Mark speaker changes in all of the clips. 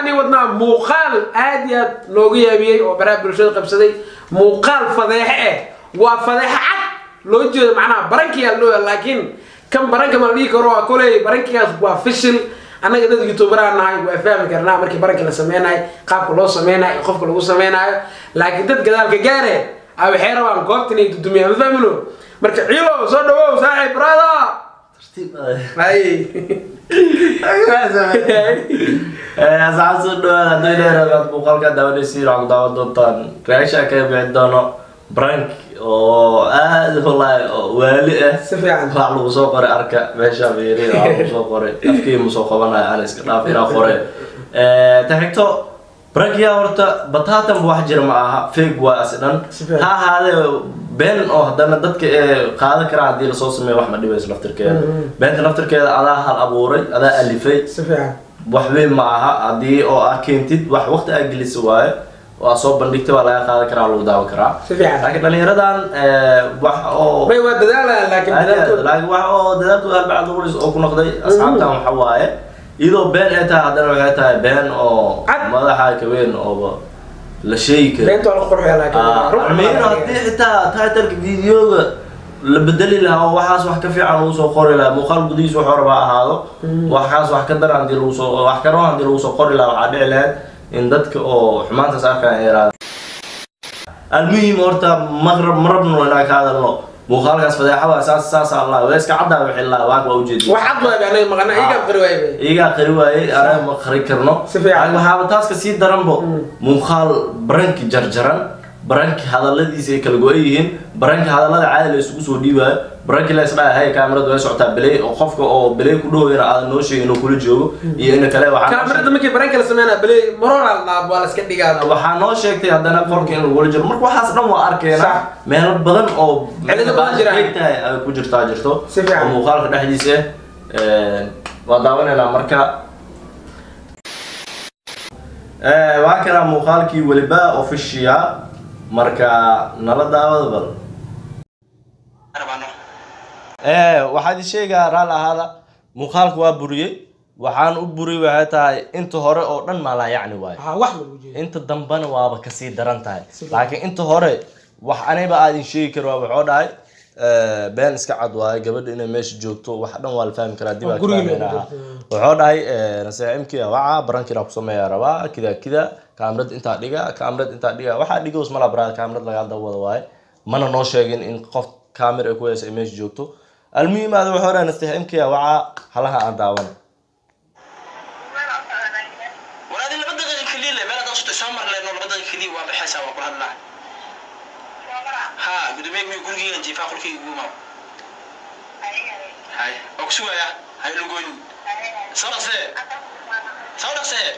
Speaker 1: waxaan ii wadnaa muuqaal aad iyo aad looga yaabiyey oo baraha bulshada qabsaday muuqaal fadeexe eh waa fadeexe cad loo jeedo macnaha barankiyaa loo laakiin kan baranka ma la dhihi karo waa koley barankigaas waa fishil annaga dad youtuberaa nahay waa fahmi karnaa markii baranka la sameynayo qaabka loo sameynayo qofka lagu sameynayo laakiin dad gadaalka gaare a waxay rabaan goobtan ay dudumiyaan ma fahmino marka ciilo soo dhawow saaxiib brada hay
Speaker 2: asxaab soo dhawaad haddii dheeraad muuqaalka daawanaysiin waxaa ku daawan doontaan reaction ka bixi doono brank oo aad wallaahi oo waali ah
Speaker 1: si fiican
Speaker 2: wax lagu soo qoray arka meesha fiiri wax lagu soo qoray afkii mu soo qabanayo aan iska dhaaf inaa qore ta xigto brankiya horta bataatan wax jira ma aha fake waa is dhan
Speaker 1: Si fiican.
Speaker 2: ha ahaadee been oo haddana dadka ee qaadan karaa haddii lasoo sameeyo wax ma dhibayso laftirkeeda beenta laftirkeeda adaa hal abuuray adaa alifay
Speaker 1: si fiican
Speaker 2: wax weyn ma aha haddii oo aad keentid wax waqti aad gelisa waaye oo aad soo bandhigtay waa laga qaadan karaa lagu daawan karaa
Speaker 1: si fiican
Speaker 2: laakiin dhalinyaradan eh, wax oo
Speaker 1: may waa dadaalayaan laakiin dadaalkooda
Speaker 2: laakiin wax oo dadaalkooda arbacad qulis oo ku noqday asxaabtan waxa waaye iyadoo been ay tahay haddana waxay tahay been oo
Speaker 1: Cad.
Speaker 2: madaxa ka weyn oo la sheegi karo
Speaker 1: beenta waa la qurxiya laakiin ruux
Speaker 2: almiin haddii xitaa titleka videoga la bedeli lahaa oo waxaas wax ka fiican lagu soo qori lahaa muuqaal gudihiis wuxuu rabaa ahaado waxaas wax ka daran hadii lagu soo wax ka roon hadii lagu soo qori lahaa waxaa dhici lahayd in dadka oo xumaantaas arkaan ay yaraada almuhim horta marab marabno inaan ka hadalno muuqaalkaas fadeexada saas saas allah waa iska caddaa wixii laa waag waa ujeedi
Speaker 1: wax cad waay anaga maqana iga qari waay bay
Speaker 2: iyagaa qari waayey anaga ma qari karno
Speaker 1: Si fiican.
Speaker 2: Laakiin waxaaba taas ka sii daranbo muuqaal baranki jarjaran baranki hadaladiisa ay kala go-an yihiin baranki hadallada caadi la isugu soo dhiibaayo baranki la isdhaha hay kaamiradu way socotaa belay oo qofka oo belay ku dhoweyna aadan noo sheegin inuu kula joogo iyo ina kale waxaa noo
Speaker 1: kaamirada markii baranka la sameynaa bale maroora la dhaab waa la iska dhigaa
Speaker 2: waxaa noo sheegtay haddana qolka in lagula jiro marka waxaas dhan waa arkeena
Speaker 1: Sax.
Speaker 2: meelo badan oo
Speaker 1: Cilado badan jiraan.
Speaker 2: tahay ay ku jirtaa jirto
Speaker 1: Si fiican.
Speaker 2: oo muuqaalka dhexdiisa eh, waa daawanaynaa marka Eh, waa kanaa muuqaalkii weliba official marka nala daawada bal Eh, waxaad sheegaa raal ahaada muuqaalka waa buriyey waxaan u buriyey waxay tahay inta hore oo dhan maalaa yacni waayo
Speaker 1: ha wax lagu jeedo
Speaker 2: inta dambena waaba kasii daran tahay
Speaker 1: Sidoo.
Speaker 2: laakiin inta hore wax aniba aadin sheegi karo waa waxoo dhahay eh, been iska cad waaye gabadha inay meesha joogto wax dhan waa la fahmi karaa dib
Speaker 1: Oo
Speaker 2: aa
Speaker 1: guriga
Speaker 2: fahmeyna
Speaker 1: lagu
Speaker 2: aha
Speaker 1: joogto.
Speaker 2: waxoo dhahay naseeximkii waca barankiina ku sameeyaa rabaa kida kida kaamirad intaa dhiga kaamirad intaa dhiga waxaa dhigos mala baraa kaamirad lagaa dawada waaye mana noo sheegin in qof kaamir ay ku haysa ay meesha joogto almuhim aada waxoo dhahay naseeximkii waca halaha aan daawana
Speaker 3: walaadi laba daqiiqa keliya le meel hadaan sutay soo mar lehno laba daqiiqa keliya waa baxaysaa waa kula hadlaa ha gudoomiye gurigeyga jiifaa qolkayga ugu imaw hay waa ku sugaya hay lugoyn soo dhaqsee soo dhaqsee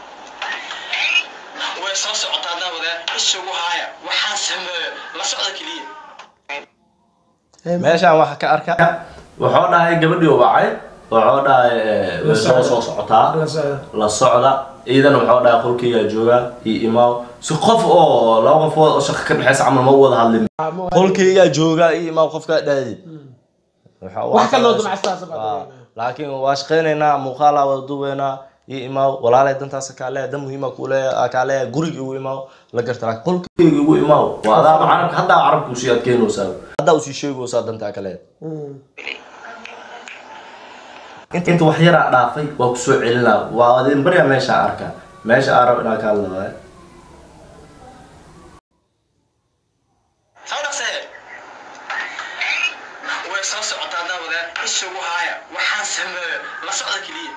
Speaker 3: way soo socotaa daawada isugu haaya waxaan sameeyo la socda keliya
Speaker 2: meeshaan waxa ka arka wuxuu dhahay gabadhii u wacay wuxuu dhahay eh, way soo soo socotaa
Speaker 1: la socda
Speaker 2: la socda ciidan wuxuu dhahay qolkaygaa jooga iyo imaaw si qof oo laba qofood oo shaqo ka dhexeysa camal ma u wada hadlin
Speaker 1: Ah, ma-
Speaker 2: qolkaygaa jooga iyo imaaw qofkaa dhaadid
Speaker 1: wax ka loo damacstaas
Speaker 2: Waa, laakiin waa shaqeynaynaa muuqaalaa wada duubeynaa iyo imaaw walaalay dantaas kaale dan muhiima kule kaale guriga igu imaaw la garta laakiin qolkayga igu imaaw waa adaaba carabka haddaa carabka usii adkeynaysaa haddaa usii sheegaysaa dantaa kale inta inta wax yaraa dhaafay waa kusoo celinaa waa adin barya meesha arka meesha aan rab inaan ka hadla waaye
Speaker 3: soo dhaqsee way soo socotaa daawada isugu haaya waxaan sameeyo la socda keliya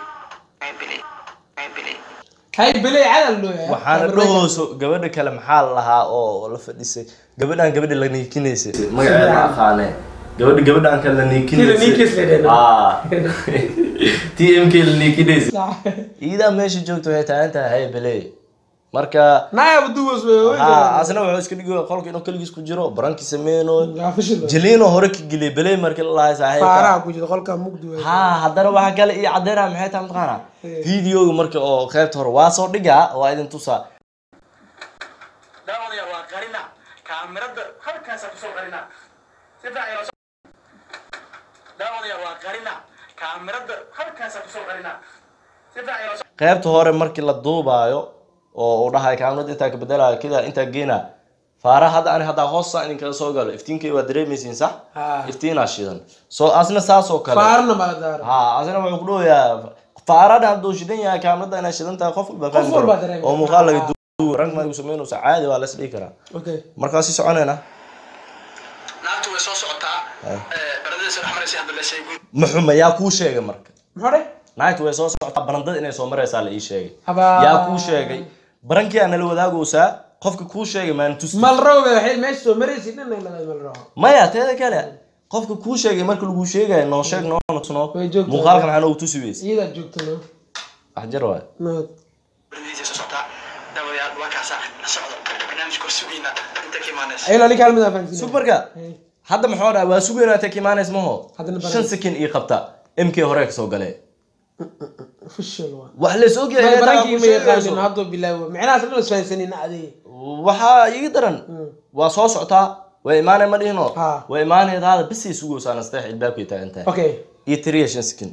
Speaker 1: hay bale cadal loo yahay
Speaker 2: waxaana dhahooso gabadha kale maxaa la lahaa oo la fadhisay gabadhaan gabadha la niikinaysay magaceeda ma aqaane gabadha gabadhaan kale la
Speaker 1: Tii la niikis la
Speaker 2: niikinaysay
Speaker 1: yidhaahdo.
Speaker 2: t m k la niikinaysay iidaa meesha joogta waxay taagan tahay hay bele marka
Speaker 1: naaya duwas wey
Speaker 2: ha asna wuxuu iska dhigay qolka inuu keligiis ku jiro baranki sameyno
Speaker 1: waa fishil
Speaker 2: jaliino hore ka geliyay bele markii la lahay saaxiibka
Speaker 1: faaraha ku jira qolka mugdi wey
Speaker 2: ha haddana waxa kale iyo caddeynaa maxay tahay mataqaana videoga marka oo qaybta hore waa soo dhigaa waa idin tusaa
Speaker 3: daawadaya waa qarina kaamirada halkaasa kusoo qarina si fiican ila so- daawadaya waa qarina kaamirada halkaasa kusoo qarina si fiican ila so-
Speaker 2: qaybta hore markii la duubaayo oo uu dhahay kaamirada intaa ka bedelaayo kida intaa geena faara hadda ani haddaa hoosta idinkaga soo galo iftiinkay waa dareemaysiin sax
Speaker 1: Ha.
Speaker 2: iftiinaa shidan so asna saas oo kale
Speaker 1: faarna baa daara
Speaker 2: ha asna wuxuu ku dhowayaa faarada hadduu shidan yahay kaamirada inay shidan tahay qof walba fahmi
Speaker 1: walba
Speaker 2: karo
Speaker 1: dareemi
Speaker 2: oo
Speaker 1: kara.
Speaker 2: muuqaal laga duubo rank magu samaynaysa caadi waa la is dhihi karaa
Speaker 1: okay
Speaker 2: markaasi soconayna
Speaker 3: naagtu way soo socotaa
Speaker 2: Ah.
Speaker 3: baradadiisa dhex maraysa hadda la sheegay
Speaker 2: maxuma yaa kuu sheegay marka
Speaker 1: muxuu dhe
Speaker 2: naagtu way soo socotaa barandada inay soo maraysaa la ii sheegay
Speaker 1: Habaa.
Speaker 2: yaa kuu sheegay barankii aa nala wadaagaysaa qofka kuu sheegay maan tusi
Speaker 1: malrow bay waxay meesha soo maraysid dhan ay laga malrow
Speaker 2: maya teeda kale qofka kuu sheegay marka lagu sheegayo noo sheeg noo nusno
Speaker 1: Way joogtaa.
Speaker 2: muuqaalkan waxaa noogu tusi weyse
Speaker 1: iyadaad joogto no
Speaker 2: wax jar waay
Speaker 1: nood
Speaker 3: baradadiisa soo socotaa dabayaal waa kaasaa la socdo barnaamijka hor sugayna inta ka imaanaysa
Speaker 1: ayla ninka hal mid aan fahansiinay.
Speaker 2: sug marka
Speaker 1: Hey.
Speaker 2: hadda maxuu dhaha waa sugaynaa tek imaanays maho
Speaker 1: Haddana baran-
Speaker 2: shan sekin ii qabta mk hore kasoo galee
Speaker 1: official waa
Speaker 2: wax lays ogyahay
Speaker 1: Bay
Speaker 2: intaa
Speaker 1: barankii
Speaker 2: ku
Speaker 1: ma yaqaanin
Speaker 2: sheegayso.
Speaker 1: hadduu bilaawo micnahaas dhan isfahansanina adee
Speaker 2: waxaa iga daran waa soo socotaa way imaanay ma dhihino
Speaker 1: Ha.
Speaker 2: way imaanayda hada bisay sugaysaa nasteex ilbaabkay taagan tahay
Speaker 1: okay
Speaker 2: iyo tiriya shan sekin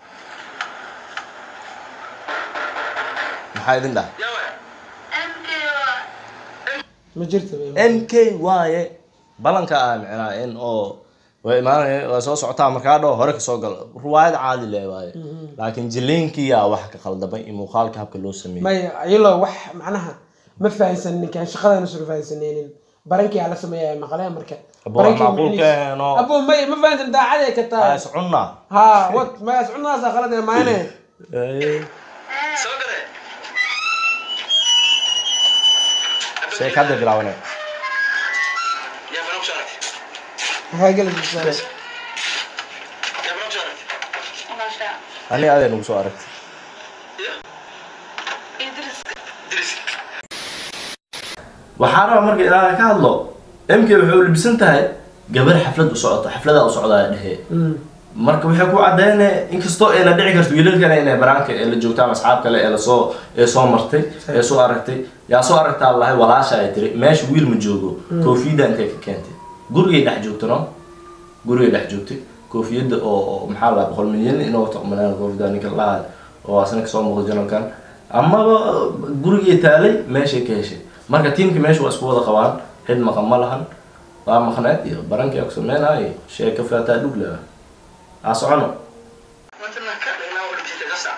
Speaker 2: maxaa idin dhaha
Speaker 3: yawe
Speaker 1: ma jirto bay
Speaker 2: mk waaye balanka ah micnaa in oo way imaanaya waa soo socotaa markaa dhao hore kasoo gal ruwaayad caadi le waaye laakiin jiliinkiyaa wax ka khaldamay iyo muuqaalka habka loo sameeyey
Speaker 1: maya ayalo wax macnaha ma fahansanin ninkaan shaqadana soo fahansanaynin barankii ala sameeyaa maqlee marka
Speaker 2: Abo, waa macquul keeno.
Speaker 1: abo may ma fahansan daacadee ka tahay
Speaker 2: is cunnaa
Speaker 1: ha wat maya cunaasa khalad maane
Speaker 3: soo gale
Speaker 2: sheekada bilaabane
Speaker 3: yaa bana kusoo aragtay
Speaker 1: maxaa geli jirtaa
Speaker 3: yaa bana kusoo aragtay
Speaker 2: ani adee nagu soo aragtay
Speaker 3: ya diris
Speaker 2: waxaa raba marka ilaa ka hadlo mk waxay u libisan tahay gabar xaflad u socota xafladaa u socdaa dhehe marka waxay ku caddeynaya inkastoo ayna dhici karto wiilalkana inay banaanka ee la joogtaan asxaab kale ee lasoo ee soo martay ee soo aragtay yaa soo aragtaa lahay walaasha ay tiri meesha wiil ma joogo koofiyadda intay ka keentay gurigay dhex joogto no gurigay dhex joogtay koofiyadda oo oo maxaa la boqol milyan inoo taqmanaan koofiyadda ninka lahaa oo asna kasoo muuqda janalkan amaba gurigay taalay meeshay ka heshay marka tiimka meesha waa isku wada qabaan cid maqan ma lahan waa maqneed iyo barankii ku sameynaayo sheeka faataa dhug leh aa socono
Speaker 3: matana ka dhaynaa oo dhintay qasa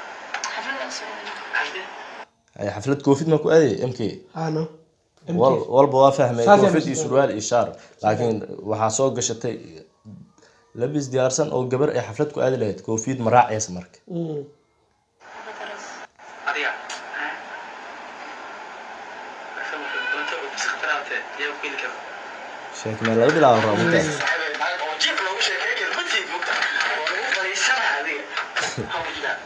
Speaker 2: ay xaflad koofid ma ku aaday mk
Speaker 1: ano
Speaker 2: wal walba waa fahmay
Speaker 1: Saas
Speaker 2: koofid
Speaker 1: yaa
Speaker 2: iyo surwaal iyo shaar laakiin waxaa soo gashatay labis diyaarsan oo gabar ay xaflad ku aadi lahayd koofiyad ma raacaysa marka
Speaker 3: adiga doonta oo bis khataraante yaa ku heli kara
Speaker 2: sheek meel laga bilaabo raamunta
Speaker 3: oo jiif loogu sheekay kara ma tiid mugta oo lagu fadhiisanaa adiga maxaa ku jira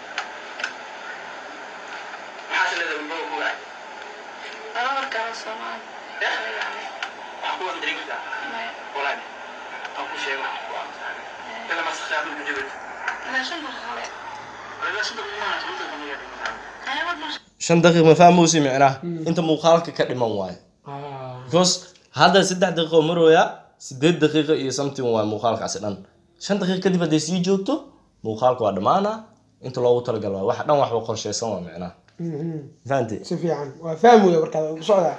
Speaker 3: maxaad leedahay ulbaba ku gaay waxaa ku wada dariiq jirtaa walaal aan ku sheego waxaan ku aqoonsan ila ma sakhaad ku jiro walaal sida kuma sida kuma
Speaker 2: shan daqiiq ma fahmoosi micnaha inta muuqaalka ka dhiman waayo
Speaker 1: Ah.
Speaker 2: because hadda saddex daqiiqo marooya sideed daqiiqo iyo something waa muuqaalkaasi dhan shan daqiiq kadib hadday sii joogto muuqaalka waa dhammaana inta loogu talagal waa wax dhan waxba qorshaysan waa micnaha
Speaker 1: Mhm.
Speaker 2: fahanti
Speaker 1: si fiican waa fahmi wey markaad ku socdaa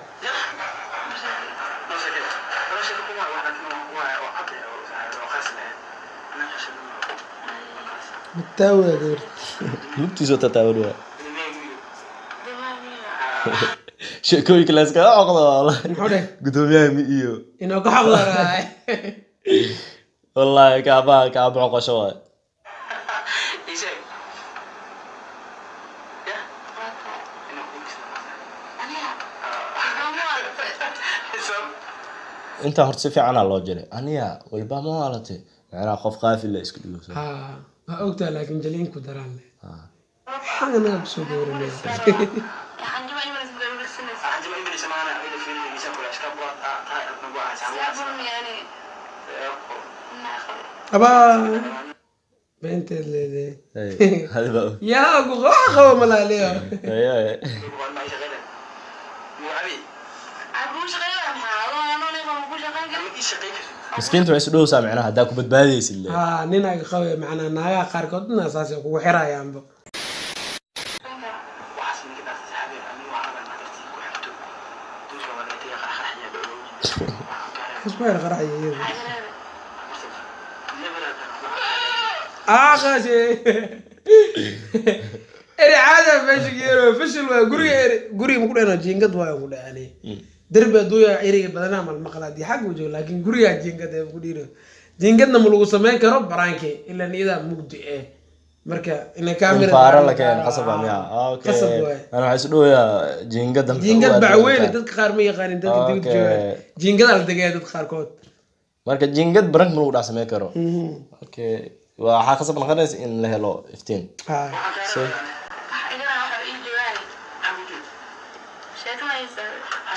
Speaker 1: mataawada gabar
Speaker 2: lugtiisoo tataawan waa sheekooyinka la iskaga coqdo wallahi
Speaker 1: muxuu dheh
Speaker 2: gudoomiyaha mi iyo
Speaker 1: inoo ka xaqdaraay
Speaker 2: wallahi kaabaa kaaba coqosho waay intaa horta si fiicanaa loo jiray aniya walba ma waalatay macnaha qof qaafil la iska dhigo
Speaker 1: ha waa ogtaa laakiin jaliinku daraan leh waxaan anaga kusoo dooranaya abaa beenteed leedahay
Speaker 2: hadiba
Speaker 1: yaa ku waxa qaba malaaliyo
Speaker 2: miskiinta waxay isu dhowsaa macnaha haddaa ku badbaadaysid le
Speaker 1: ha nin aga qabe macnaa naagaha qaarkood dina saasay kugu xirayaanba ku yar qaraxaya iyadu
Speaker 3: عجلة
Speaker 1: aaqaashe eri caada meesha geero fashil waa guriga eri guriga maku dhahno jiingad waayo ku dhahani derbi adduunya eriga badanaa mal maqlaadi xag u joogo laakiin gurigaa jiingad ee ku dhiiro jiingadna ma lagu samayn karo baraanke ilaa iyadaa mugdi eh marka ina camera
Speaker 2: faara la keen qasab baa miya okay
Speaker 1: qasab waaye
Speaker 2: ana waxaa isu dhowayaa jiingada maxaa
Speaker 1: jiingad
Speaker 2: u aad
Speaker 1: bacweyne
Speaker 2: tahay?
Speaker 1: dadka qaar ma yaqaanin dadka dibad
Speaker 2: Okay.
Speaker 1: jooga jiingadaa la degaya dadka qaarkood
Speaker 2: marka jiingad barank ma lagu dhex samayn karo okay waxaa qasab noqonaysa in la helo iftiin
Speaker 1: ha
Speaker 3: إذا راح يجواني شكله يسوي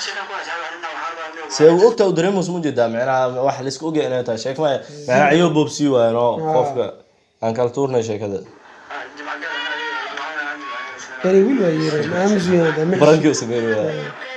Speaker 2: see uu ogtaa u dareemus mu jeedaa micnaha wax la iska ogaya inay tahay sheek maya micnaha ciyo boobsii waayo no qofka aan kala tuurnay sheekada
Speaker 1: eri wiil waa yeera ma aamus weynada ma
Speaker 2: barankii u sameyn waa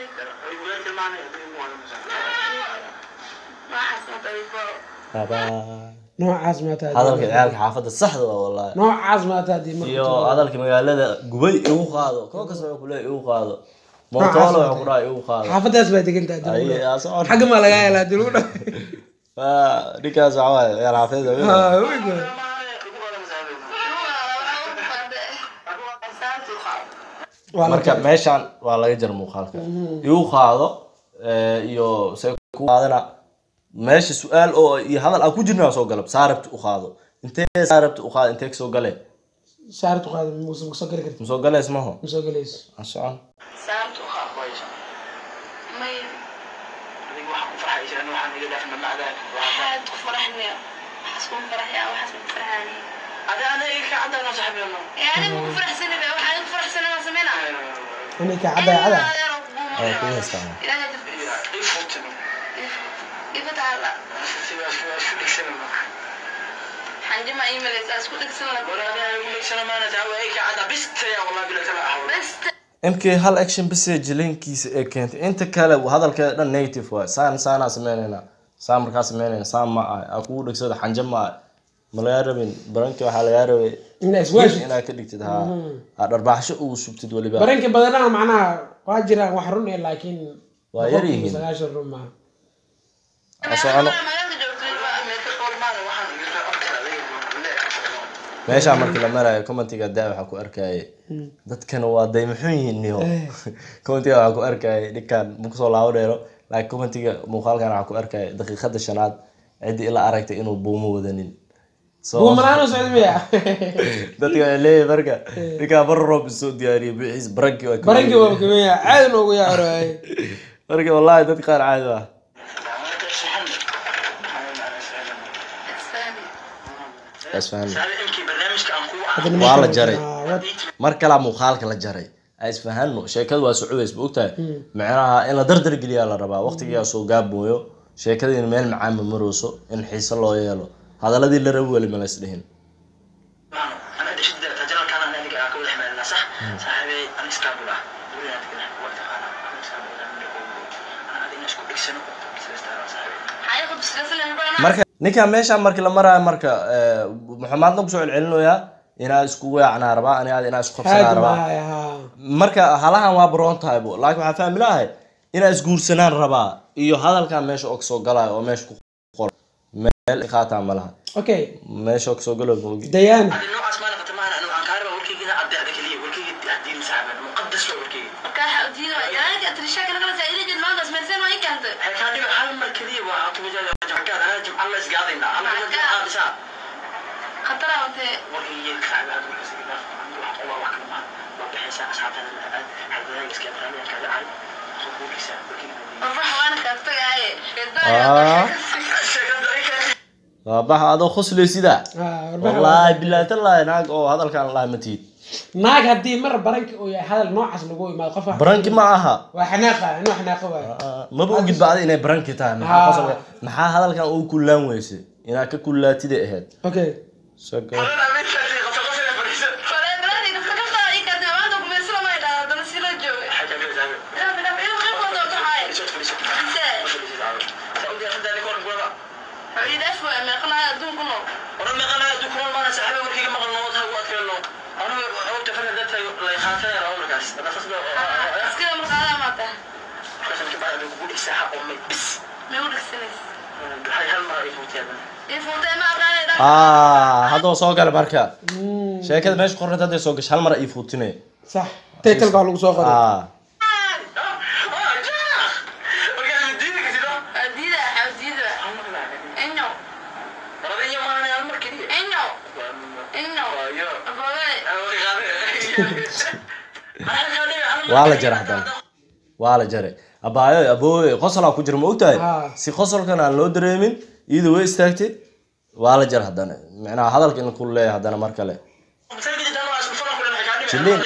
Speaker 3: ما حسنا طيب
Speaker 1: noocaas maa tahay
Speaker 2: hadalka ciyaalka xaafadda saxda waa wallahi
Speaker 1: noocaas maa tahay marka
Speaker 2: iyo hadalka magaalada gubay igu qaado koo kasta wuxuu kuleeyahay igu qaado mootoolo wuxuu ku dhahay igu qaado
Speaker 1: xaafadaas baa degan tahay
Speaker 2: Ay,
Speaker 1: dib
Speaker 2: aa socon.
Speaker 1: xagga maa lagaa helaa dib u dha
Speaker 2: Waa, ninkaas waxa waaye ciyaal xaafadda weyn. marka meeshaan waa laga jara muuqaalka igu qaado eh, iyo se ku qaadana meesha su-aal oo iyo hadal aan ku jirna soo galab saarabti u qaado intee saarabti u qaado intee kasoo gale
Speaker 1: saartu qaada muuse ma soo gali karti
Speaker 2: masoo galees maho
Speaker 1: ma soo galayso
Speaker 2: aan socon ani ka caddaa cadda Waa kugu haystaa.
Speaker 3: حنجمع ايميل اسكو دكسن بس
Speaker 2: mk hal action message linkiisa ee keentay inta kale hadalkeeda dhan native waay saan saanaa sameynayna saan markaa sameynayna saan ma ah aa kugu dhegsada xanja ma ah ma lagaa rabin baranki waxaa lagaa rabay
Speaker 1: inaa iswaashi
Speaker 2: inaad ka dhigtid ha aa dharbaaxsho ugu subtid weliba
Speaker 1: baranka badanaha macnaha waa jiraan wax run eh laakiin
Speaker 2: Waa yar yihiin.
Speaker 1: sagaashan run maaha
Speaker 2: Aa socono meeshaa markii la marayo commentiga daa waxaa ku arkaaye dadkana waa daymaxun yihiin niyo commentiga waxaa ku arkaaye ninkan ma kusoo laabo dheero laakiin commentiga muuqaalkan waxaa ku arkaaye daqiiqada shanaad ciddii ila aragtay inuu buumo wadanin So,
Speaker 1: buumalaano socda miya
Speaker 2: dadka waxay leeyahay marka ninkaa bar roob isoo diyaariyay bixiis baranki waa
Speaker 1: baranka waa kamaya caadi noogu yaacoroay
Speaker 2: marka wallahi dad qaar caadi ah isfahan waa la jaray mar kalaa muuqaalka la jaray a isfahano sheekada waa socodays ba ogtahay macnaha in la dardar geliyaa la rabaa waqtigaa soo gaabooyo sheekada in meel macaama marooso in xiise loo yeelo hadaladii la rabi weli ma lays dhihin marka ninkan meeshaan markii la maraayo marka eh, maxamaadna kusoo celcelinayaa inaad isku weecnaa rabaa ani aad inaad isku qabsanaa
Speaker 1: haadi
Speaker 2: rabaa
Speaker 1: maaya ha
Speaker 2: marka halahan waa baroon tahay bo laakiin waxaa fahmi lahay inaad isguursanaan rabaa iyo hadalkan meesha oo kasoo galaayo oo meesha ku qoran meel qaataa ma laha
Speaker 1: okay
Speaker 2: meesha oo kasoo galo ma ogi
Speaker 1: dayaana
Speaker 3: خطر وانت الروح وانا كاتبه
Speaker 2: Ah. waa baxa adoo khosley sidaa
Speaker 1: ha warbixin
Speaker 2: wallaahi bilaahi tallaahi naag oo hadalkan lahay ma tiid
Speaker 1: naag haddii mar baranka uu yahay hadal noocaas lagu imaado qof wax-
Speaker 2: baranki ma aha
Speaker 1: waa xanaaqa inuu xanaaqa waayo
Speaker 2: Ah, maba ogid bacda inay baranki tahay maxaa
Speaker 1: Ah.
Speaker 2: qosol- maxaa hadalkan uu kullaan weyse inaad ka kullaatiday ahayd
Speaker 1: okay
Speaker 2: Soo gal.
Speaker 3: فلا بلادي قصة قصة اي كانت عندك بيصير ما يدعى ده نسي له جوي لا بلا بلا غير قصة وتحاي حبيبي افوا ما قلنا دون كله بس كده مرقالة ما تا ما يقول السنس waxay hal mar ay fuuteedaan
Speaker 2: ah haddoo soo gala marka sheekada meesha qornad hadday soo gasho hal mar ii fuutinay
Speaker 1: sax title baa lagu soo qoray
Speaker 2: ah waa la jaray haddana waa la jaray abaayo abooye qosolaa ku jira ma ogtahay
Speaker 1: Ah.
Speaker 2: si qosolkan aan loo dareemin iyadu way istaagtay waa la jaray haddana macnaha hadalka in ku leeyahay haddana mar kale jiliin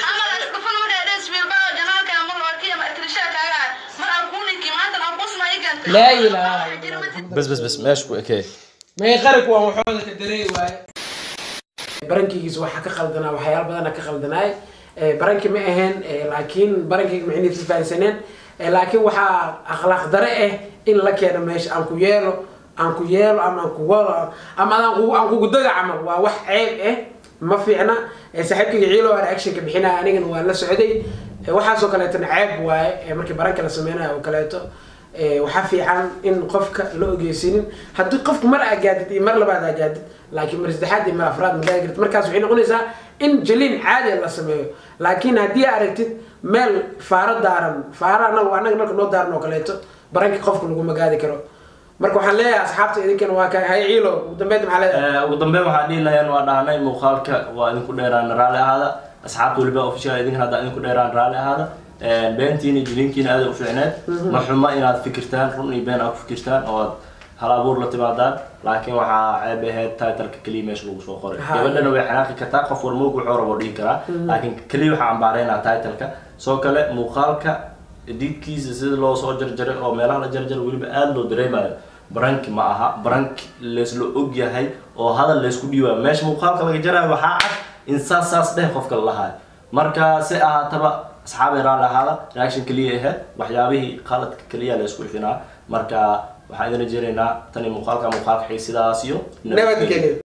Speaker 1: laa ilaaha illa Allah.
Speaker 2: bes bes bes meesha ku ekee
Speaker 1: may qaranku waa waxooda ka dareey waaye barankigiisa waxaa ka qaldanaa waxyaalo badana ka qaldanaay Eh, baranki ma ahayn eh, laakiin barankayga macnihiisa fahansaneen Eh, laakiin waxaa akhlaaq dare ah in la keeno meesha aan ku yeelo aan ku yeelo ama aan ku walo ama aan ku- aan kugu daga camal waa wax ceeb ah ma fiicna Eh, saaxiibkayga ciilo aan actionka bixinaya anigana waa la socday Eh, waxaasoo kaleetona ceeb waaye eh, markii baranka la sameynayo oo kaleeto Eh, waxaa fiican in qofka la ogeysinin haddii qofku mar aa gaadid iyo mar labaad aa gaadid laakiin mar saddexaad iyo mar afraad ma gaadi kartid markaas waxay noqonaysaa in jaliin caadi la sameeyo laakiin haddii aa aragtid meel faaro daaran faara anaga anaga marka noo daaran oo kaleeto baranki qofka laguma gaadi karo marka waxaan leeyahay asxaabta idinkana waa ka hay ciilo ugu dambeyd maxaa leedahay
Speaker 2: Eh, ugu dambeyn waxaa dhihi lahayeen waa dhahnay muuqaalka waa idinku dheeraan raalli ahaada asxaabta weliba official idinkana haddaa idinku dheeraan raalli ahaada Eh, beentiina iyo jilinkiina aada u fiicneed ma xuma inaad fikirtaan run iyo been aad ku fikirtaan oo aad hal abuur la timaadaan laakiin waxaa ceeb ahayd titleka keliya meesha lagu soo qoray
Speaker 1: Ha.
Speaker 2: gabadhana way xanaaqi kartaa qof warmoog wuxuu rabo dhihi karaa laakiin keliya waxaa ambaareynaa titleka soo kale muuqaalka editkiisa sida loo soo jarjaray oo meelaha la jarjaray weliba aada loo dareemayo baranki ma aha baranki laysla og yahay oo hadal laysku dhiibaayo meesha muuqaalka laga jarayo waxaa cad in saas saas dheh qofka la lahayo marka si ahaataba asxaabay raalli ahaada reaction keliya ahayd waxyaabihii qaladka keliya laysku ifinaa marka waxaan idin rajeynaynaa tani muuqaalka muuqaalka xig sidaas iyo
Speaker 1: nabadgelyo